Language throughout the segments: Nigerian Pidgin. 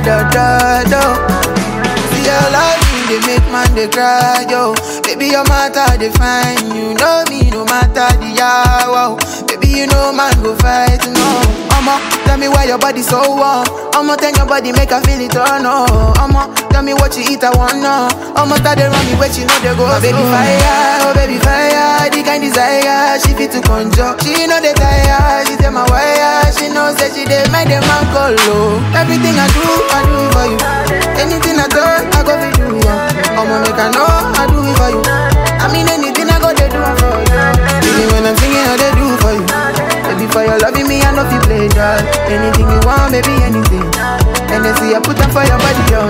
da da da. See your love me, they make man they cry, yo. Baby, your matter they fine. You know me, no matter the hour. Baby, you know man go fight, no. I'ma tell me why your body so warm. I'ma tell your body make I feel it, oh no. I'ma tell me what you eat, I want no. I'ma tell they run me where you know they go. My baby fire, oh baby fire, the kind desire. She fit to conjure. She know they tire. She tell my wire. She knows that she dey make them man call low. Everything I do, I do it for you. Anything I do, I go fi do yeah. I'ma make I know I do it for you. I mean anything I go they do it for you. Even when I'm singing, I they do it for you. Baby, for your loving me, I know fi play that. Anything you want, baby, anything. And then see I put them for your body, oh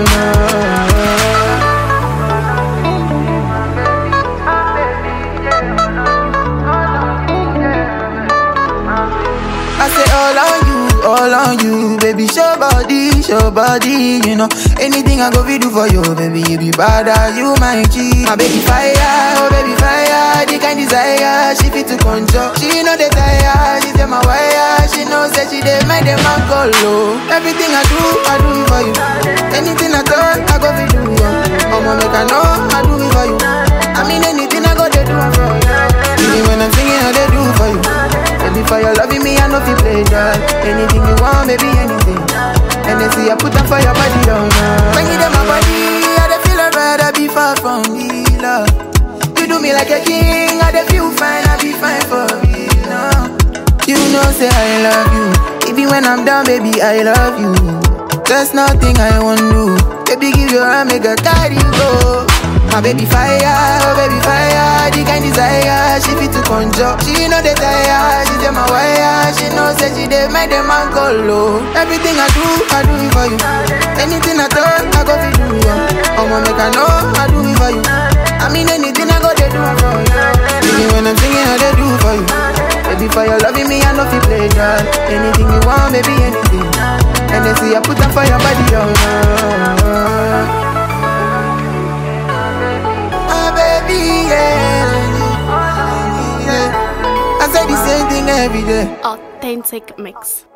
no. I say all on you, all on you, baby. Show body, show body, you know. Anything I go fi do for you, baby. You be bad, you my G. My baby fire, oh baby fire, the kind desire. She fit to control. She know the tire, she tell my wire. She knows that she dey make them man call low. Everything I do, I do it for you. Anything I talk, I go fi do yeah. I'ma make I know I do it for you. I mean anything I go they do it for you. Even when I'm singing, I they do it for you. Baby, for your loving me, I know fi play that. Anything you want, baby, anything. And then see I put them for your body down now. When you them my body, I dey feel alright, I be far from the love. You do me like a king, I dey feel fine, I be fine for real now. You know, say I love you. Even when I'm down, baby, I love you. There's nothing I won't do. Baby, give your hand, make a carry go. My baby fire, oh baby fire, the kind desire, she fit to conjure. She know the tire, she tell my wire, she knows that she dey make them man call low. Everything I do, I do it for you. Anything I talk, I go fi do yeah. I'ma make I know, I do it for you. I mean anything I go they do it for you. Even when I'm singing, I they do it for you. Baby, for your loving me, I know fi play that. Anything you want, baby, anything. And then see I put them for your body, oh no. Ah, baby, yeah. yeah. I say the same thing every day. Authentic mix.